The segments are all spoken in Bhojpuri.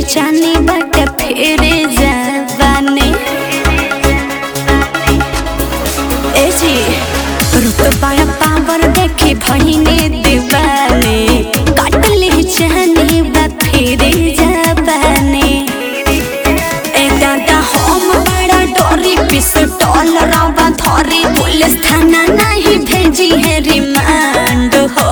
बेचानी बट फिर जवानी ए जी रुतबा पावर देखे भइने दीवाने काट ले जाने बा फिर जवानी ए दादा हम बड़ा डोरी पिस्तौल रवा धरी पुलिस थाना नहीं भेजी है रिमांड हो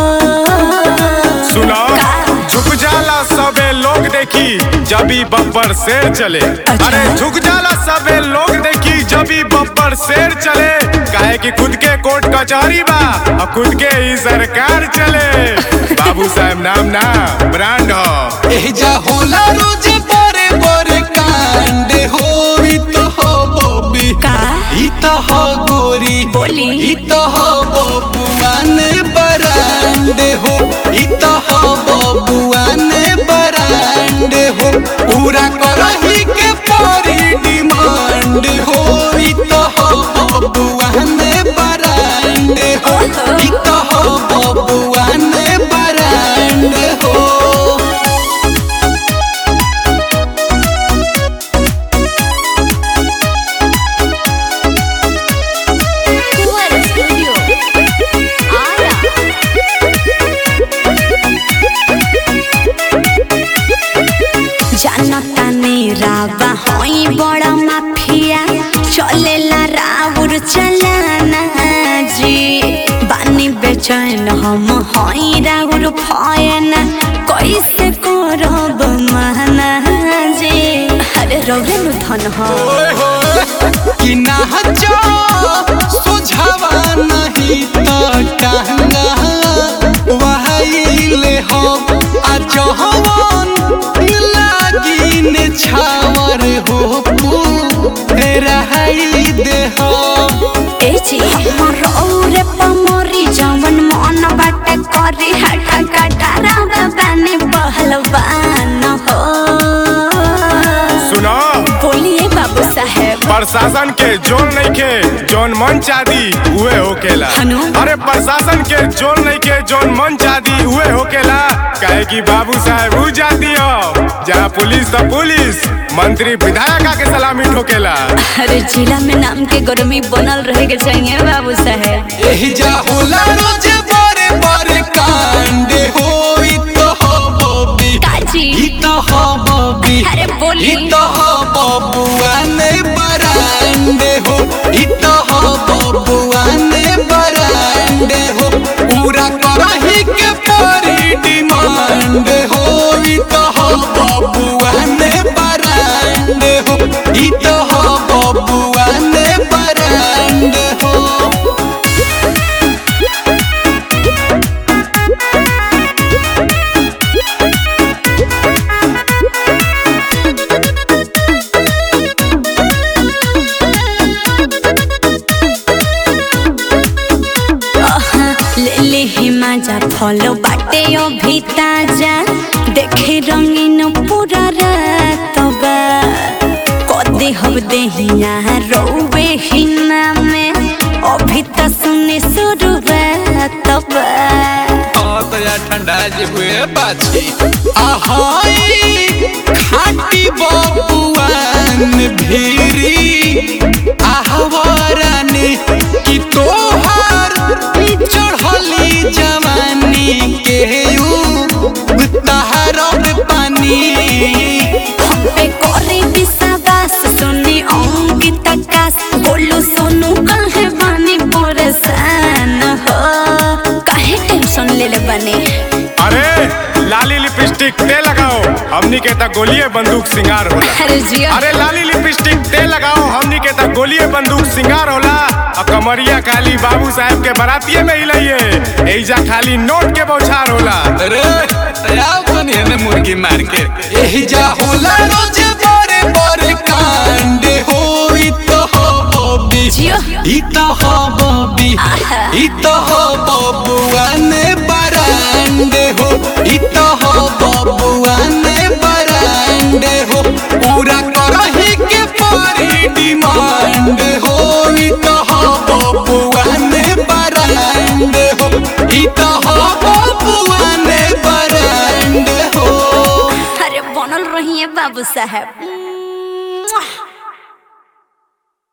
सुना झुक जाला सबे लोग देखी जबी बब्बर शेर चले अरे झुक जाला सबे लोग देखी जबी बब्बर शेर चले काहे कि खुद के कोर्ट कचहरी बा और खुद के ही सरकार चले बाबू साहब नाम ना ब्रांड हो एजा होला रोज बड़े बड़े कांड हो ई तो हो बॉबी का? ई तो हो गोरी बोली। ई तो हो बबुआन बरांड हो ई तो हो बबुआन बरांड हो पूरा करही के परी डिमांड हो ई तो हो बबुआन बरांड हो ई तो हो बबुआन बरांड हो जानता ने रावा होई बड़ा माफिया चलेला राउर चलाना जी बानी बेचैन हम होई राउर फयना कैसे करब महना जी अरे रौरे नु धन हो कि नाचो सुझावा नहीं तो टांगा वहाइले हो आ जहवन लागी ने छावर हो रहाई दे हो ए जी हमर औरे पमरी जवन मन बाटे करी हटा कटा रावा बानी पहलवान हो सुना बोलिए बाबू साहेब प्रशासन के जोन नहीं के जोन मन चादी उहे होकेला हनु? अरे प्रशासन के जोन नहीं के जोन मन चादी उहे होकेला काहे कि बाबू साहब ऊ जाती हो जहाँ पुलिस तो पुलिस मंत्री विधायक के सलामी ठोकेला अरे जिला में नाम के गर्मी बनल रहे के चाहिए बाबू साहेब एही जा होला रोज बड़े बड़े कांड हो ई तो हो बॉबी काजी ई तो हो बॉबी अरे बोली ई तो हो बबुआन बरांडे हो ई तो हो बबुआन बरांडे हो पूरा करही के परी डिमांड हो ई तो हो बबुआन बरांडे हो ई तो हो बबुआन बरांडे हो ले ले हिमाजा फलो बाटे अभी ताजा देखे रंगीन पूरा रात बा कदे हब देहिया रोवे हिना में अभी त सुने शुरुआत बा तो यार ठंडा जे हुए बाछी आहाई खाटी बबुआन भीरी आहवरन की तोहार चढ़ली जवानी के यू तहरब पानी हम पे करे विश्वास सुने अंकित आकाश बोलो सोनू काहे बानी परेशान हो काहे टेंशन ले ले बने अरे लाली लिपस्टिक ते लगाओ हमनी के ता गोलिए बंदूक सिंगार होला अरे जिया अरे लाली लिपस्टिक ते लगाओ हमनी के ता गोलिए बंदूक सिंगार होला और कमरिया खाली बाबू साहब के बरातिये में ही लइए एजा खाली नोट के बौछार होला अरे आओ बनिए में मुर्गी मार के यही जा होला रोज बड़े बड़े कांड हो ई तो हो बॉबी जियो ई तो हो बॉबी ई तो हो बबुआन बरांड हो ई तो हो बबुआन बरांड हो पूरा करही के परी डिमांड हो ई तो हो बबुआन बरांड हो ई तो हो बबुआन बरांड हो अरे बनल रही बाबू साहब